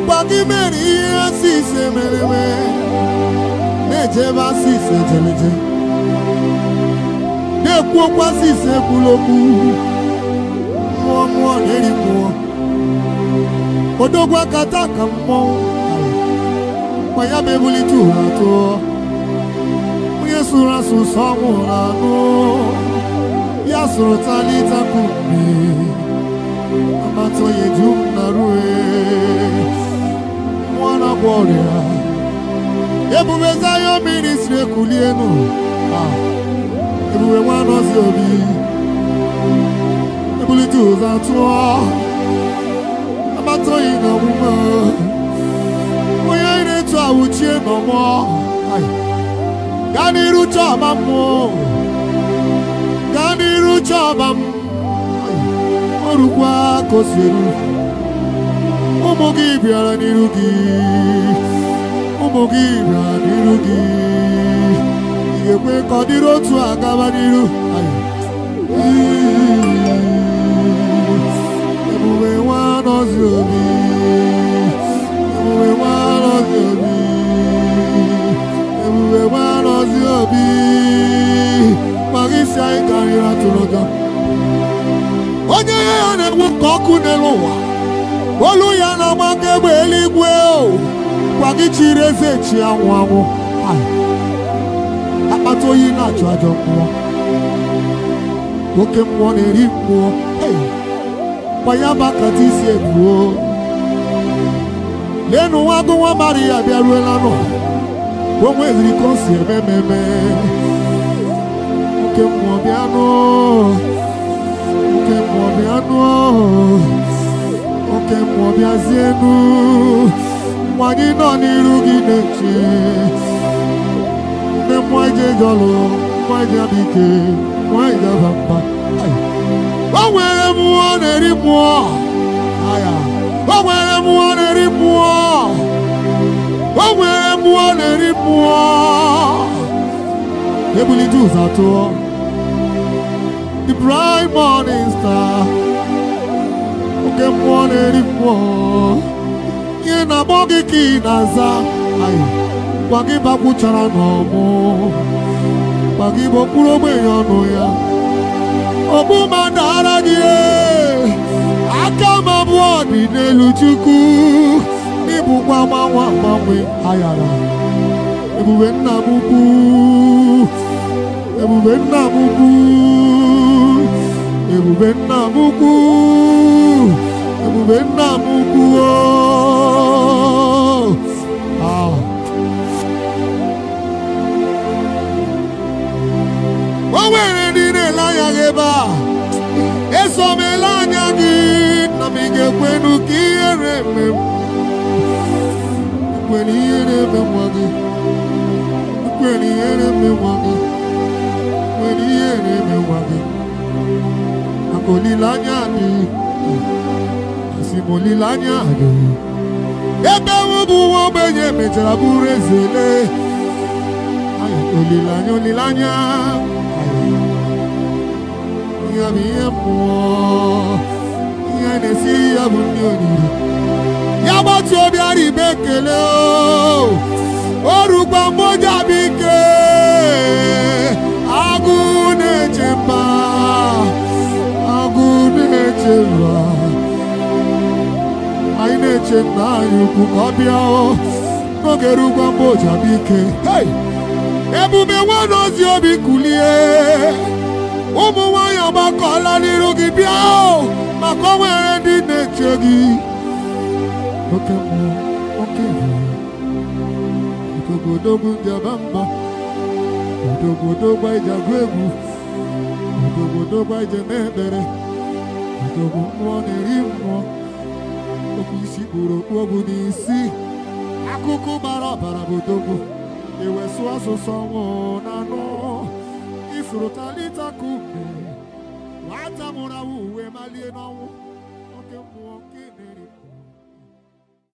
ọkwa gị mere ihe asị ise mere eme na-eje ebe asị ise jeleje na-ekwu okwu asị ise ekwula okwu mmụọ mmụọ na-eri mmụọ odogwu aka taa ka mmọnwụ ma ya bụ ebulite ụra tụọ onye sụrụ asụsụ ọnwụ ụra anụ ya sụrụ talita kume amata onye ju m na rue mmụọ na-agwọ ọrịa ebube zayo ministri ekulienu Ah, ebube nwanọzi obi ebulite ụzọ atụọ amata onye na ọmụma onye anyị na-etu awụchie n'ọmọ Ai. gaa n'iru chọọba mmụọ gaa n'iru chọọba m Ai. ọrụkwa ka o si eru ụmụ gị bịara n'iru gị ụmụ gị bịara n'iru gị ị ga-ekwe ka ọ dịrị otu a gaba n'iru Ai. ebube nwa nọzi obi ebube nwa nọzi obi ebube nwa nọzi obi maka isi anyị karịrị atụrụ ụjọ onye ihe ya na-egbu ka ọkụ n'elu ụwa olu ya na-agba ka egbe eluigwe o gwa gị chiri eze chi anwụ anwụ Ai. akpata oyi na-achụ ajọ mmụọ oke mmụọ na-eri mmụọ Hey. kwa ya bụ akata isi ebuo leenụ nwa agụ nwa Maria bịaruela nọ o nweziri ka o si eme ememe oke mmụọ bịanụ oke mmụọ bịanụ oke mmụọ bịazienu nwa gị nọ n'iru gị na-eche ndị mmụọ ije jọlụ mmụọ ije abike mmụọ ije aba mba Ai. o nwere mmụọ na-eri mmụọ Aya. o nwere mmụọ na-eri mmụọ o nwere mmụọ na-eri mmụọ ebulite ụzọ atụọ the bright morning star oke mmụọ na-eri mmụọ ihe na-agbọ gị ka ị na-aza Ayi. gwa gị bakwuchara n'ọmụ gwa gị bụ okpuru ogbenye ọnụ ya ogbu ma dara gị ee. aka m abụọ dị n'elu chukwu n'ịbụkwa gbanwe agbanwe ayara ebube nna m ukwu ebube nna m ukwu ebube nna m ukwu ebube nna m ukwu oo. Ah. o nwere ndị na-ele anya gị ebe a eso m ele anya gị na m ị ga-ekwenu ka ihere eme m kwere ihe na-eme nwa gị kwere ihe na-eme nwa gị kwere ihe na-eme nwa gị maka olileanya dị asị m olileanya dị ebe m bụ nwa ogbenye mechara bụrụ eze lee Ay, olileanya olileanya Ay. ihe bụ ihe mmụọ ihe na-esiri ya bụ ndị oriri ya gbatu obi ara ibe ekele o o rukwa mgboja bụ ike agụ na-eche mba agụ na-eche mba anyị na-eche nna anyị ukwu ka ọ bịa o n'oge rukwa mgboja bụ ike Hey! ebube nwana ozi obi kulie ụmụ nwanyị agbakọla n'iru gị bịa o maka o nwere ndị na-eche gị oke mmụọ oke ebube odogodogwu ndị aba mba odogodogwu anyị ji agụ egwu odogodogwu anyị ji eme ekpere odogwu mmụọ na-eri mmụọ okwu isi kpụrụ okpu ogwu n'isi akụkụ gbara ọbara bụ odogwu ewesụ asụsụ ọnwụ na anụ ifuru talita kume nwata mụrụ awụ uwe malie n'ọnwụ oke mmụọ nke na-eri mmụọ